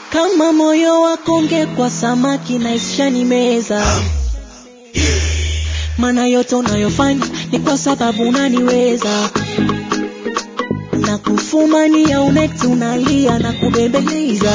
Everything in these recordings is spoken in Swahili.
kama moyo wako ungekuwa samaki na ishani meza maana yote unayofanya ni kwa sababu unaniweza na kufumania unekti unalia na kubembeleza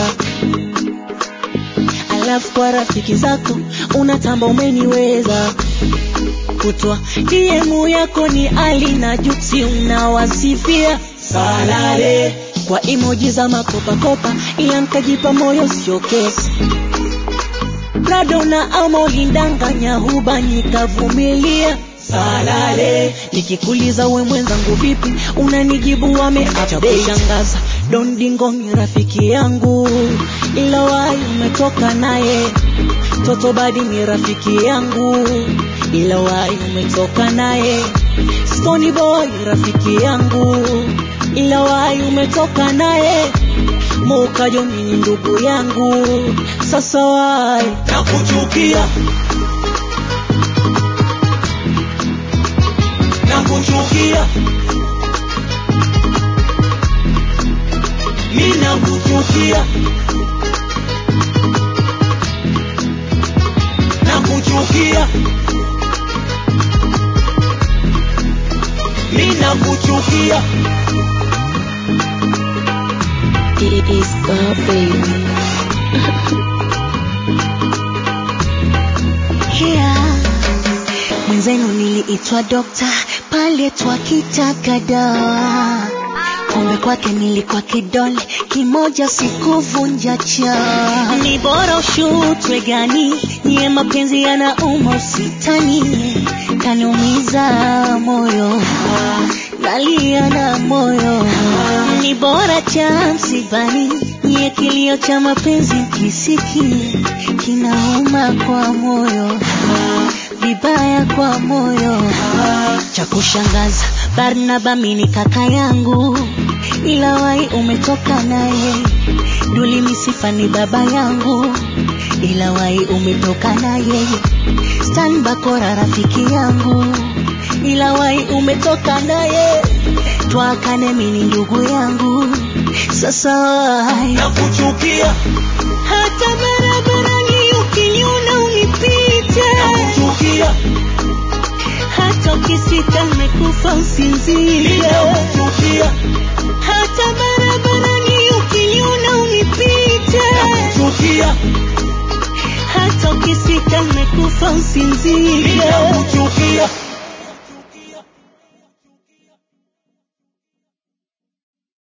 alafu kwa rafiki zako unatamba umeniweza kutwa DM yako ni Ali na Juksi unawasifia salale kwa emoji za makopakopa, ila nkajipa moyo sio kesi. Prado na ama ulindanganya huba nikavumilia salale. Nikikuliza we mwenzangu vipi, unanijibu wameacha kushangaza. Don Dingo ni rafiki yangu, ila wai umetoka naye. Toto Badi ni rafiki yangu, ila wai umetoka naye. Stony Boy rafiki yangu, ila wai umetoka naye. Mukajo ni ndugu yangu, sasa wai nakuchukia nakuchukia mi nakuchukia nakuchukia mi nakuchukia It is the baby. Yeah. Mwenzenu niliitwa dokta pale twakitaka dawa, kumbe kwake nilikuwa kidole kimoja, sikuvunja cha. Ni bora ushutwe gani, niye mapenzi yanauma, usitani kaniumiza moyo, nalia na moyo, ni bora cha msibani, niye kilio cha mapenzi kisiki kinauma kwa moyo vibaya kwa moyo. Cha kushangaza, Barnaba mini kaka yangu, ila wai umetoka naye. Duli Misifa ni baba yangu, ila wai umetoka naye. Stan Bakora rafiki yangu, ila wai umetoka naye. Twakane mini ndugu yangu, sasa wai nakuchukia hata barabarani ukiniona unipite nakuchukia hata ukisita nimekufa mi usinzie nakuchukia hata barabarani ukiniona unipite nakuchukia hata ukisita nimekufa mi usinzie nakuchukia